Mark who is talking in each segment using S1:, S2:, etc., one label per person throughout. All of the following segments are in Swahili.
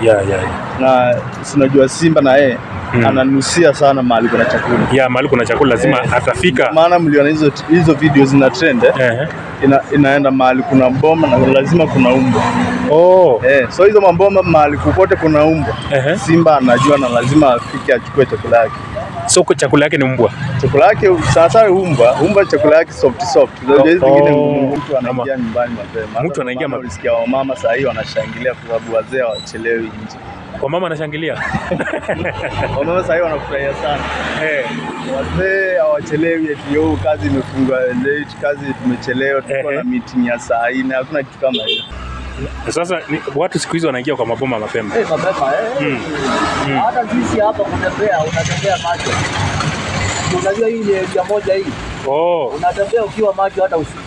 S1: Yeah, yeah, yeah.
S2: na sinajua Simba na yeye
S1: Mm.
S2: ananusia sana mahali kuna chakula.
S1: Yeah, mahali kuna chakula lazima
S2: Eh.
S1: atafika.
S2: Maana mliona hizo hizo video zina trend eh?
S1: Eh.
S2: Ina, inaenda mahali kuna mboma na lazima kuna umbwa
S1: Oh.
S2: eh, so hizo maboma mahali kukote kuna umbwa
S1: Eh.
S2: Simba anajua na lazima afike achukue chakula yake.
S1: So kwa chakula yake ni mbwa.
S2: Chakula yake sasa umbwa, umbwa chakula yake soft soft. Unajua hizi
S1: Oh.
S2: zingine mtu anaingia nyumbani mapema.
S1: Mtu anaingia
S2: mapema.
S1: ma-
S2: Ulisikia wamama saa hii wanashangilia kwa sababu wazee hawachelewi nje.
S1: Kwa mama anashangilia.
S2: Wamama saa hii wanafurahia sana.
S1: Eh.
S2: Wazee hawachelewi eti yo kazi imefungwa late, kazi tumechelewa, tulikuwa
S1: Ehe.
S2: na meeting ya saa nne, hakuna kitu kama hiyo.
S1: Sasa ni, watu siku hizi wanaingia kwa maboma mapema.
S3: Eh, mapema eh.
S1: Mm.
S3: Hata sisi hapa kutembea, unatembea macho. Unajua hii ni area moja hii,
S1: Oh.
S3: unatembea ukiwa macho hata usiku.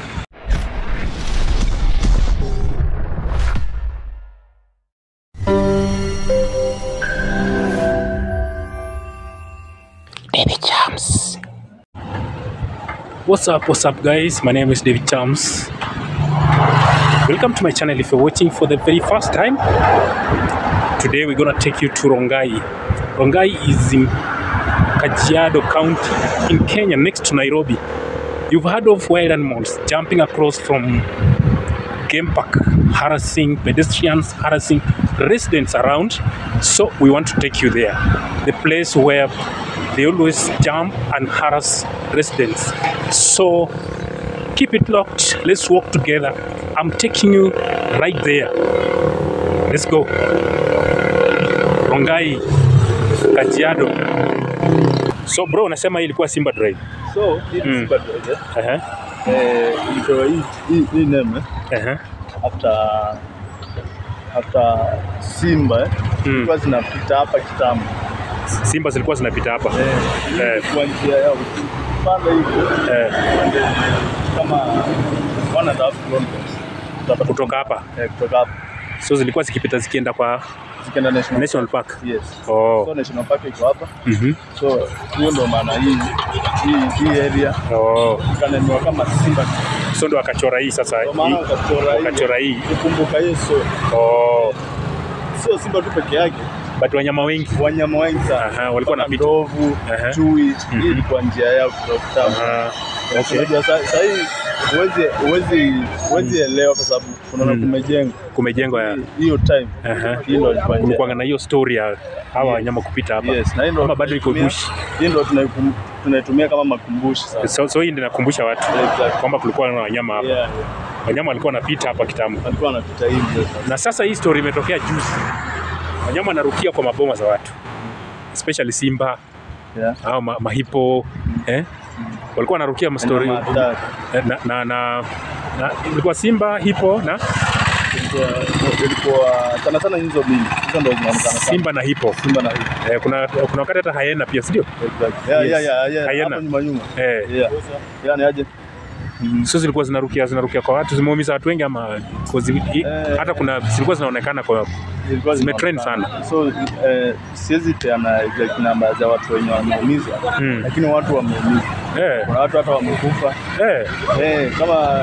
S1: What's up, what's up guys? My name is David Chams. Welcome to my channel if you're watching for the very first time. Today we're gonna take you to Rongai. Rongai is in Kajiado County in Kenya next to Nairobi. You've heard of wild animals jumping across from game park, harassing pedestrians, harassing residents around. So we want to take you there. The place where they always jump and harass residents. So keep it locked. Let's walk together. I'm taking you right there. Let's go. Rongai, Kajiado. So bro, unasema hii ilikuwa Simba Drive.
S2: So hii ni
S1: Mm.
S2: Simba Drive, eh.
S1: Aha,
S2: Eh, ilitoa hii hii hii name eh,
S1: aha.
S2: after after Simba eh,
S1: Mm.
S2: zilikuwa zinapita hapa kitambo.
S1: Simba zilikuwa zinapita hapa.
S2: Eh,
S1: Eh.
S2: kwa njia yao ukipanda hivyo
S1: Eh,
S2: kama one and a half kilometers utapata
S1: kutoka hapa.
S2: eh, kutoka hapo
S1: So zilikuwa zikipita zikienda kwa
S2: zikienda national,
S1: National Park.
S2: Yes.
S1: Oh.
S2: So national park iko hapa.
S1: Mhm.
S2: So hiyo ndo maana hii hii hii area
S1: Oh.
S2: ikanenwa kama Simba.
S1: So ndo akachora hii sasa.
S2: Ndio maana
S1: hii-
S2: wakachora hii.
S1: Wakachora hii.
S2: Kukumbuka hiyo so
S1: Oh.
S2: sio Simba tu peke yake,
S1: But wanyama wengi.
S2: wanyama wengi sana.
S1: Aha, walikuwa
S2: Kama
S1: wanapita.
S2: ndovu,
S1: Aha.
S2: chui,
S1: Mhm.
S2: hii ilikuwa njia yao kutoka kitambo.
S1: Ah, okay.
S2: Unajua sa- saa hii huwezi huwezi huwezi elewa kwa sababu unaona
S1: Mm.
S2: kumejengwa
S1: Kumejengwa ya.
S2: Hii- hiyo time.
S1: Aha.
S2: Hii ndo ilikuwa njia.
S1: Kulikuwa na hiyo story ya hawa
S2: Yes.
S1: wanyama kupita hapa.
S2: Yes, na hii ndo
S1: Kama bado iko
S2: tunaitumia-
S1: bush.
S2: Hii ndo tunaikum- tunaitumia kama makumbushi sasa.
S1: So, so hii ndio inakumbusha watu
S2: Exactly.
S1: kwamba kulikuwa na wanyama hapa.
S2: Yeah, yeah.
S1: Wanyama walikuwa wanapita hapa kitambo.
S2: Walikuwa wanapita hivi sasa.
S1: Na sasa hii story imetokea juzi. Wanyama wanarukia kwa maboma za watu. Especially simba
S2: Yeah.
S1: au ma, mahipo eh? Walikuwa wanarukia mastori
S2: Wanyama hatari.
S1: na, na, na, na ilikuwa simba hipo na
S2: Ilikuwa ilikuwa sana sana hizo mbili. Hizo ndo zinaonekana sana.
S1: simba na hipo
S2: Simba na hivi.
S1: eh, kuna, kuna wakati hata hayena pia sindio
S2: Exactly. Yeah,
S1: Yes.
S2: yeah, yeah, yeah.
S1: Hyena.
S2: Hapo nyuma nyuma.
S1: eh,
S2: Yeah. Yani aje?
S1: so zilikuwa zinarukia zinarukia kwa watu zimeumiza watu wengi ama cause i-
S2: Eh.
S1: hata kuna zilikuwa zinaonekana kwa
S2: Ilikuwa
S1: Zimetrend
S2: zinaonekana. So eh, siwezi peana exact namba za watu wenye wameumizwa.
S1: Mm.
S2: Lakini watu wameumizwa.
S1: eh,
S2: Kuna watu hata wamekufa.
S1: eh,
S2: Eh, kama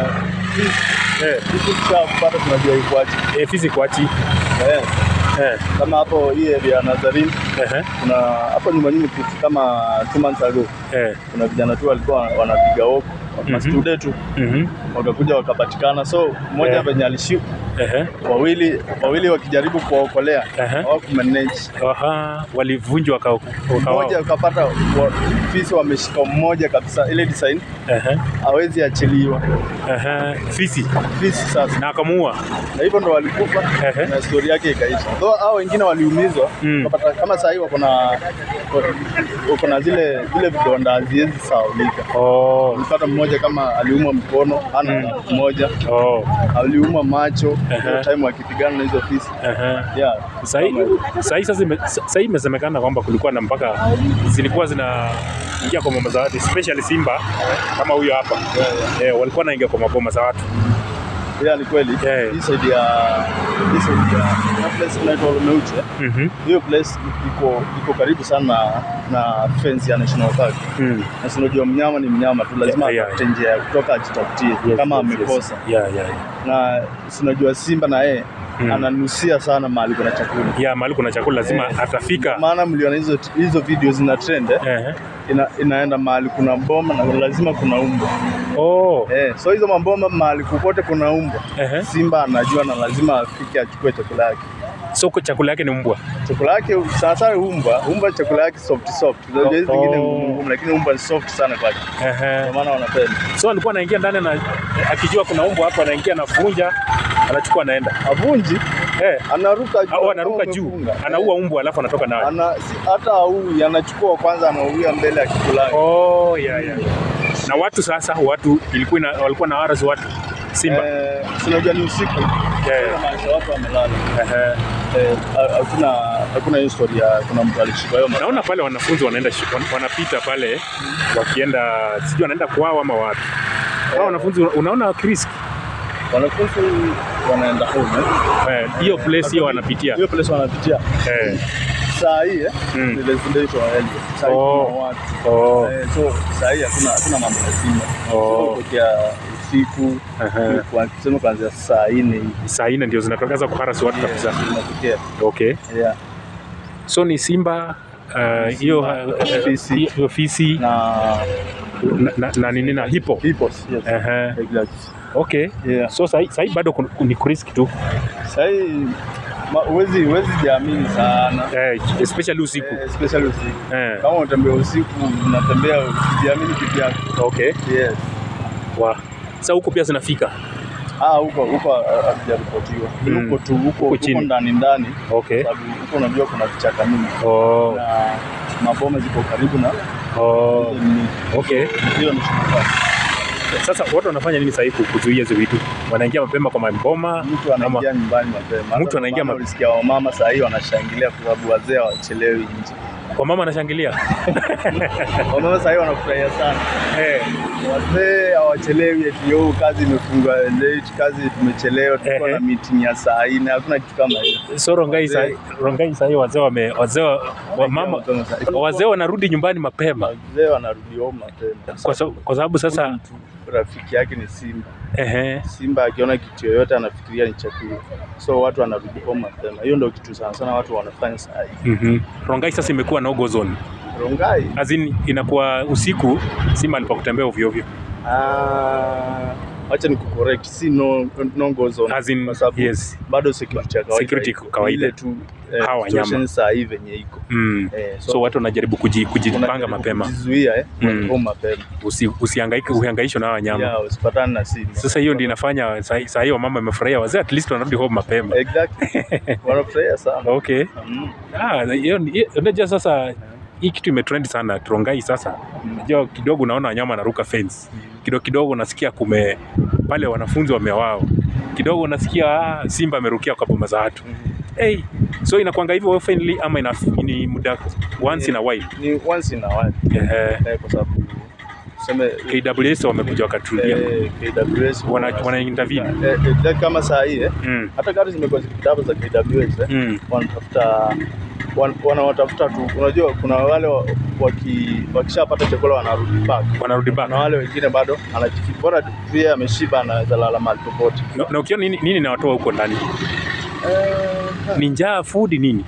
S1: eh,
S2: sisi tushapata tunajua ikuaje.
S1: eh, fizi kwachi
S2: Eh,
S1: eh,
S2: kama hapo hii area ya Nazarene
S1: eh,
S2: kuna hapo nyuma nyuma kitu kama two months ago
S1: eh,
S2: kuna vijana tu walikuwa wanapiga woko
S1: Mhm.
S2: mastude tu
S1: mhm,
S2: wakakuja wakapatikana, so mmoja
S1: Eh.
S2: venye alishikwa,
S1: eh,
S2: wawili wawili wakijaribu kuwaokolea
S1: Ehe.
S2: hawakumanage.
S1: aha, walivunjwa waka, waka,
S2: Mmoja ukapata wa- fisi wameshika mmoja kabisa, ile design
S1: eh,
S2: hawezi achiliwa
S1: eh, fisi
S2: fisi sasa,
S1: na akamuua
S2: na hivyo ndo walikufa
S1: Ehe.
S2: na stori yake ikaisha. Though hao wengine waliumizwa
S1: Mm.
S2: ukapata kama saa hii wako na wako na zile zile vidonda haziwezi saulika.
S1: oh,
S2: Ulipata mmoja kama aliumwa mkono, ana
S1: Mm.
S2: mmoja
S1: oh,
S2: aliumwa macho
S1: Ehe.
S2: hiyo time wakipigana na hizo fisi
S1: eh,
S2: yeah.
S1: Sahii
S2: kama hivyo.
S1: sahii sasa ime- sahii imesemekana kwamba kulikuwa na mpaka zilikuwa zinaingia kwa maboma za watu especially simba kama huyo hapa
S2: Yeah, yeah.
S1: eh, walikuwa naingia kwa maboma za watu
S2: Yeah, ni kweli.
S1: Yeah.
S2: Hii side ya hii side ya na place inaitwa Olomouche.
S1: Mhm.
S2: Hiyo place iko iko karibu sana na, na fence ya National Park.
S1: Mm.
S2: Na si unajua mnyama ni mnyama tu, lazima
S1: Yeah, yeah.
S2: atafute njia ya kutoka ajitafutie
S1: Yes,
S2: kama
S1: yes, yes.
S2: amekosa.
S1: Yeah, yeah.
S2: Na si unajua simba na yeye
S1: Mm.
S2: ananusia sana mahali kuna chakula.
S1: Yeah, mahali kuna chakula lazima
S2: Eh,
S1: atafika.
S2: Maana mliona hizo hizo video zina trend eh?
S1: Eh.
S2: Ina, inaenda mahali kuna mboma na lazima kuna umbwa
S1: Oh.
S2: eh, so hizo mabomba mahali kukote kuna umbwa
S1: Ehe.
S2: simba anajua na lazima afike achukue chakula yake
S1: So kwa chakula yake ni mbwa.
S2: chakula yake sana sana umbwa umbwa chakula yake soft soft unajua hizi zingine
S1: Oh.
S2: ngumu ngumu lakini umbwa ni soft sana kwake
S1: Ehe.
S2: ndio maana wanapenda
S1: So alikuwa anaingia ndani na akijua kuna umbwa hapo, anaingia anavunja, anachukua anaenda.
S2: avunji
S1: Eh.
S2: anaruka juu
S1: Au
S2: kama
S1: anaruka juu,
S2: umefunga.
S1: anaua umbwa alafu anatoka nayo.
S2: ana si, hata aui anachukua kwanza anauia mbele ya kikula yake
S1: Oh, yeah, yeah. Na watu sasa, watu ilikuwa ina, walikuwa na waras watu simba.
S2: eh, si unajua ni usiku
S1: Yeah.
S2: Inamaanisha watu wamelala
S1: Ehe.
S2: eh, ha- hakuna hakuna hiyo story ya kuna mtu alishika hiyo
S1: Naona pale wanafunzi wanaenda shi- wan- wanapita pale wakienda sijui wanaenda kwao ama wapi. Hao wanafunzi unaona Chris
S2: wanafunzi wanaenda home eh.
S1: eh, hiyo place hiyo wanapitia.
S2: hiyo place wanapitia
S1: Eh.
S2: saa hii eh,
S1: Mm.
S2: ni residential area. Saa hii
S1: Oh.
S2: kuna watu
S1: Oh.
S2: eh, so saa hii hakuna hakuna mambo ya simba
S1: Oh.
S2: So, kutokea usiku
S1: Ehe.
S2: kwa- tuseme kuanzia saa nne hivi
S1: Saa nne ndio zinatokaza kuharasi watu kabisa.
S2: inatokea
S1: Okay.
S2: yeah.
S1: So ni simba uh, hiyo uh,
S2: Fisi.
S1: hiyo- hiyo fisi
S2: na
S1: na, na, na nini na hipo.
S2: hippos yes.
S1: Ehe.
S2: Exactly.
S1: Okay.
S2: Yeah.
S1: So sahi, sahi bado kun- ni kuriski tu
S2: Saa hii ma- huwezi huwezi jiamini sana
S1: eh, especially usiku
S2: Eh, especially usiku
S1: eh.
S2: kama unatembea usiku unatembea ukijiamini kitu yako
S1: Okay.
S2: yes
S1: Wa. Sasa huko pia zinafika.
S2: ah huko huko ah, hakijaripotiwa Ni
S1: Mm.
S2: huko tu huko
S1: Huko
S2: huko
S1: chini.
S2: ndani ndani
S1: Okay.
S2: sababu huko unajua kuna vichaka mingi
S1: Oh.
S2: na maboma ziko karibu na
S1: Oh.
S2: hizo ni-
S1: Okay.
S2: hiyo ni shida.
S1: Sasa watu wanafanya nini sasa kuzuia hizo vitu? Wanaingia mapema kwa maboma
S2: mtu
S1: ama
S2: anaingia nyumbani mapema
S1: Mtu anaingia
S2: mapema
S1: ma-
S2: ulisikia wamama saa hii wanashangilia kwa sababu wazee hawachelewi nje
S1: kwa mama anashangilia.
S2: wamama saa hii wanafurahia sana
S1: eh.
S2: wazee hawachelewi eti yo kazi imefungwa late kazi tumechelewa tulikuwa
S1: Ehe.
S2: na meeting ya saa nne hakuna kitu kama hiyo
S1: So Rongai sasa Rongai sasa wazee wame wazee wa wa mama wazee wanarudi nyumbani mapema
S2: wazee wanarudi home mapema
S1: kwa sababu kwa sababu sasa
S2: mtu rafiki yake ni simba
S1: ehe
S2: simba akiona kitu yoyote anafikiria ni chakula so watu wanarudi home mapema hiyo ndio kitu sana sana watu wanafanya saa hii
S1: mhm Rongai sasa imekuwa no go zone
S2: rongai
S1: as in inakuwa usiku simba alipa kutembea ovyo ovyo
S2: ah, wacha ni kucorrect si no, no go zone
S1: as in
S2: kwa sababu
S1: yes
S2: bado security ya kawaida
S1: Security
S2: iko.
S1: kawaida.
S2: ile tu eh,
S1: Hawa wanyama.
S2: situation saa hii venye iko
S1: mm.
S2: eh,
S1: so watu wanajaribu kuji, kujipanga
S2: unajaribu
S1: mapema
S2: kujizuia eh,
S1: Mm.
S2: home mapema
S1: Usi, usihangaike uhangaishwe na hawa wanyama
S2: yeah, usipatane na simba
S1: sasa hiyo ndio inafanya saa saa hiyo mama amefurahia wazee at least wanarudi home mapema
S2: exactly wanafurahia sana
S1: okay
S2: mm.
S1: ah hiyo hiyo- unajua sasa hii kitu imetrend sana Rongai sasa unajua kidogo unaona wanyama wanaruka fence kidogo kidogo unasikia kume pale wanafunzi wamewao kidogo unasikia ah, simba amerukia kwa boma za watu hey, so inakwanga hivyo oftenly ama ina, ni muda once in a while
S2: ni once in a while
S1: eh,
S2: eh, kwa sababu tuseme
S1: KWS wamekuja wakatulia
S2: eh, KWS
S1: wana, wana intervene
S2: eh, exactly kama saa hii eh,
S1: mm,
S2: hata gari zimekuwa zikitapa za KWS eh,
S1: mm,
S2: wanatafuta wan, wanawatafuta tu unajua kuna wale wa- waki, wakishapata chakula wanarudi back
S1: wanarudi back
S2: na wale wengine bado anajificha bora tu pia ameshiba anaweza lala mahali popote
S1: na, na ukiona nini, nini nawatoa huko ndani ni njaa food nini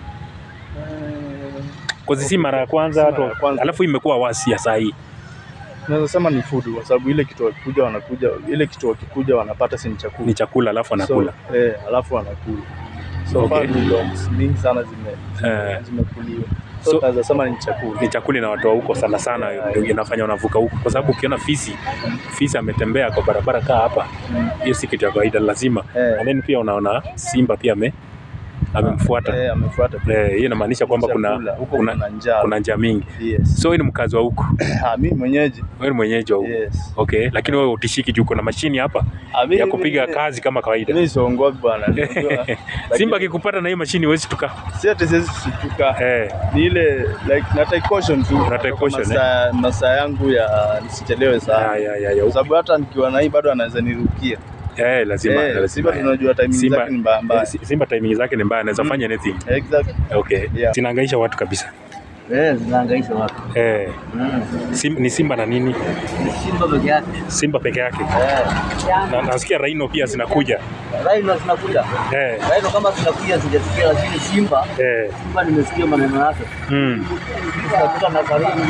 S1: kozi si mara ya kwanza
S2: Si
S1: watu
S2: mara ya kwanza.
S1: alafu imekuwa wasi ya saa hii
S2: naweza sema ni food kwa sababu ile kitu wakikuja wanakuja ile kitu wakikuja wanapata si ni chakula
S1: ni chakula alafu anakula
S2: so, eh, alafu wanakula so
S1: Okay.
S2: far ni dogs mingi sana zime
S1: Eh.
S2: zimekuliwa so,
S1: So-
S2: naweza sema ni chakula
S1: ni chakula inawatoa huko sana sana ndio inafanya wanavuka huko kwa sababu ukiona fisi fisi ametembea kwa barabara kaa hapa
S2: Mm.
S1: hiyo si kitu ya kawaida lazima
S2: Eh.
S1: and then pia unaona simba pia ame amemfuata
S2: eh, amefuata
S1: Eh, hiyo inamaanisha kwamba kuna
S2: Chakula. huko
S1: kuna
S2: kuna njaa
S1: kuna njaa mingi
S2: yes
S1: so wewe ni mkazi wa huku
S2: ah mimi mwenyeji
S1: wewe ni mwenyeji wa huku
S2: yes
S1: okay lakini wewe utishiki juu kuna mashini hapa
S2: Ah, mimi-
S1: ya kupiga
S2: mimi-
S1: kazi kama kawaida
S2: mimi siongopi bwana Unajua,
S1: simba
S2: lakini
S1: akikupata na hiyo mashini huwezi tuka
S2: si ati siwezi kushtuka
S1: eh,
S2: ni ile like na take caution tu
S1: Una take caution,
S2: masaa masaa yangu ya nisichelewe
S1: ya,
S2: sana
S1: ya, ya, ya,
S2: kwa sababu hata nikiwa na hii bado anaweza nirukia
S1: Eh, lazima
S2: Eh,
S1: lazima.
S2: Simba tunajua timing
S1: Simba,
S2: zake ni mbaya mbaya.
S1: eh, Si- Simba timing zake ni mbaya, anaweza
S2: Mm.
S1: fanya anything.
S2: Exactly.
S1: Okay.
S2: Yeah.
S1: Zinahangaisha watu kabisa.
S3: Eh, zinahangaisha watu.
S1: Eh,
S3: Mm.
S1: sim, ni Simba na nini?
S3: Ni Simba peke yake.
S1: Simba peke yake.
S3: Eh.
S1: Na nasikia Rhino pia zinakuja.
S3: Rhino zinakuja.
S1: Eh,
S3: Rhino kama zinakuja sijasikia, lakini Simba
S1: eh.
S3: Simba nimesikia maneno yake.
S1: Mm.
S3: Zinakuja na karibu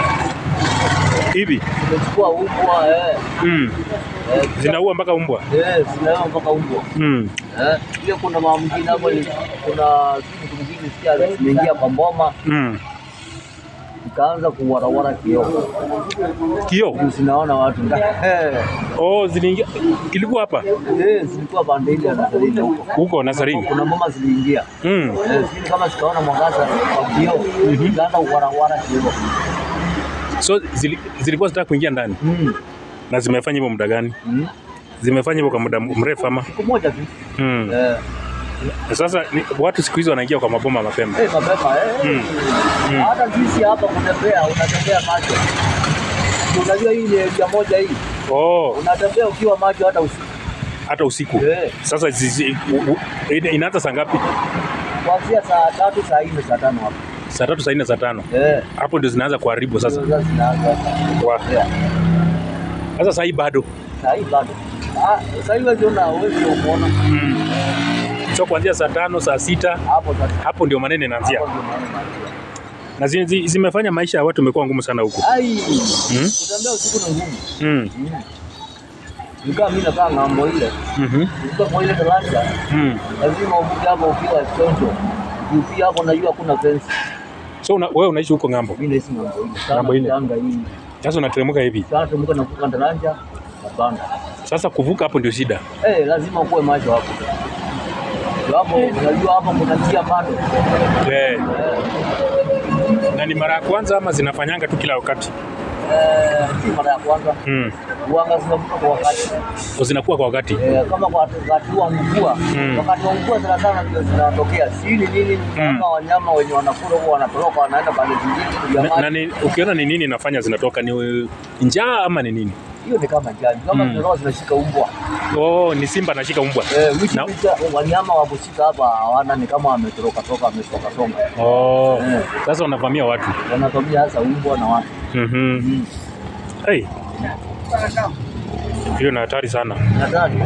S1: Hivi.
S3: zimechukua umbwa eh.
S1: Mm.
S3: Eh,
S1: Zinaua mpaka umbwa.
S3: eh, zinaua mpaka umbwa.
S1: Mm.
S3: Eh, pia kuna mama mwingine hapo ni- kuna kitu kingine sikia zimeingia kwa mboma
S1: Mm.
S3: ikaanza kuwarawara kioo.
S1: Kio.
S3: Ndio zinaona watu. Eh,
S1: Oh, ziliingia. Ilikuwa hapa
S3: eh, zilikuwa pande ile ya Nazarene huko.
S1: huko Nazarini.
S3: Kuna mama ziliingia.
S1: Mm.
S3: Eh, sijui kama zikaona mwangaza wa kioo, zikaanza kuwarawara kioo.
S1: So zili, zilikuwa zinataka kuingia ndani
S3: Mm.
S1: na zimefanya hivyo muda gani?
S3: Mm.
S1: Zimefanya hivyo kwa muda mrefu ama?
S3: Siku moja tu.
S1: Mm.
S3: Eh,
S1: Sasa ni, watu siku hizi wanaingia kwa maboma mapema.
S3: eh, mapema eh.
S1: Mm. Mm.
S3: Hata sisi hapa kutembea unatembea macho. Unajua hii ni area moja hii.
S1: Oh,
S3: Unatembea ukiwa macho hata usiku.
S1: hata usiku.
S3: Eh.
S1: Sasa zizi, u, u, ina- inaanza saa ngapi?
S3: Kuanzia saa tatu, saa nne, saa tano hapo.
S1: Saa tatu, saa nne, saa tano.
S3: Eh.
S1: Hapo ndio zinaanza kuharibu sasa.
S3: Ndio sasa zinaanza.
S1: Wa-
S3: Yeah.
S1: Sasa saa hii bado.
S3: Saa hii bado. Ah, saa hii wewe una uwezo umeona
S1: Mm. So kuanzia saa tano, saa sita
S3: hapo sasa.
S1: hapo ndio maneno inaanzia.
S3: Hapo ndio maana inaanzia.
S1: Na zi, zi, zimefanya maisha ya watu imekuwa ngumu sana huku.
S3: Ai.
S1: Mm.
S3: Kutembea usiku ni ngumu.
S1: Mm.
S3: Mm. Nikaa mimi nakaa ng'ambo ile.
S1: Mhm.
S3: Nikaa kwa ile daraja.
S1: Mm.
S3: Lazima uvuke hapo ukiwa chonjo. Ukifika hapo najua kuna fence.
S1: So una, wewe unaishi huko ng'ambo.
S3: Mimi naishi ng'ambo ile.
S1: Ng'ambo ile.
S3: Tanga hii.
S1: Sasa unateremka hivi.
S3: Sasa mko navuka daraja na banda.
S1: Sasa kuvuka hapo ndio shida.
S3: Eh, lazima ukuwe macho hapo. Ndio Hapo unajua hapo kuna njia bado.
S1: Eh.
S3: Eh,
S1: Na ni mara ya kwanza ama zinafanyanga tu kila wakati?
S3: eh, si mara ya kwanza.
S1: Mm.
S3: Uanga zinavuka kwa wakati.
S1: O zinakuwa kwa wakati.
S3: Eh, kama kwa wakati wa mvua.
S1: Mm.
S3: Wakati wa mvua sana sana ndio zinatokea. Si ni nini kama wanyama wenye wanakula huko wanatoroka wanaenda pande zingine ya
S1: Na, na
S3: maji.
S1: ni, ukiona ni nini inafanya zinatoka ni uh, njaa ama ni nini?
S3: Hiyo ni kama jani. Kama
S1: Mm.
S3: zinatoka zinashika umbwa.
S1: Oh, ni simba anashika umbwa.
S3: Eh, wiki
S1: Na-
S3: picha wanyama wa kushika hapa hawana ni kama wametoroka toka wamesonga songa.
S1: Oh.
S3: Eh.
S1: Sasa wanavamia watu.
S3: Wanatumia hasa umbwa na watu.
S1: Mhm.
S3: Mm.
S1: Hey. Hiyo ni hatari sana.
S3: Nadhani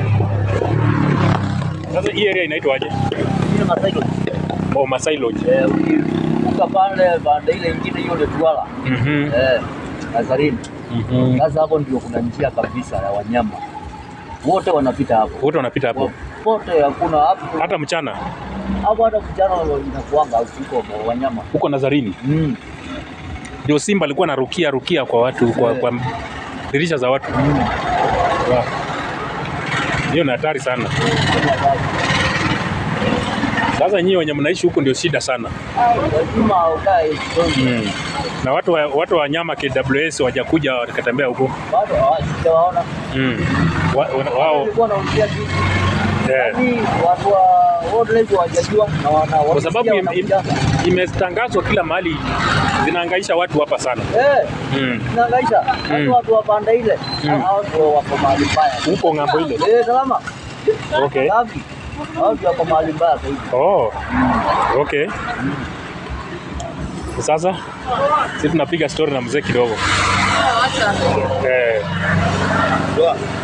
S1: Sasa hii area inaitwaje?
S3: ile masaiko
S1: Oh, Masai Lodge.
S3: eh, ukivuka pale pande ile ingine hiyo ndio Twala
S1: Mhm.
S3: eh, Nazarene.
S1: Mhm.
S3: Sasa hapo ndio kuna njia kabisa ya wanyama wote wanapita hapo,
S1: Wote wanapita hapo.
S3: wote hakuna hapo
S1: Hata mchana
S3: hapo, hata vijana inakuanga huko wanyama
S1: huko Nazarini
S3: mm.
S1: ndio simba alikuwa anarukia rukia kwa watu kwa,
S3: Eh.
S1: kwa dirisha za watu.
S3: Mm.
S1: Wow. Hiyo ni hatari sana. Sasa nyinyi wenye mnaishi huku ndio shida sana.
S3: Lazima ukae kidogo.
S1: Mm. Na watu wa, watu wa nyama KWS wajakuja wakatembea huko.
S3: bado hawajawaona.
S1: Mm. Wa, wa, wao
S3: Walikuwa wanaongea tu
S1: eh.
S3: Yaani watu wa wildlife hawajajua na wana
S1: Kwa sababu im, im,
S3: wanakuja.
S1: imetangazwa kila mahali zinahangaisha watu hapa sana.
S3: eh
S1: Mm.
S3: inahangaisha Yaani
S1: Mm.
S3: watu wa pande ile
S1: Mm.
S3: hao ndio wako mahali mbaya.
S1: Huko ng'ambo ile.
S3: Eh, salama.
S1: Okay.
S3: Safi. Hao ndio wako mahali mbaya zaidi.
S1: Oh. Okay. Sasa sisi tunapiga story na mzee kidogo. Eh.
S2: Poa.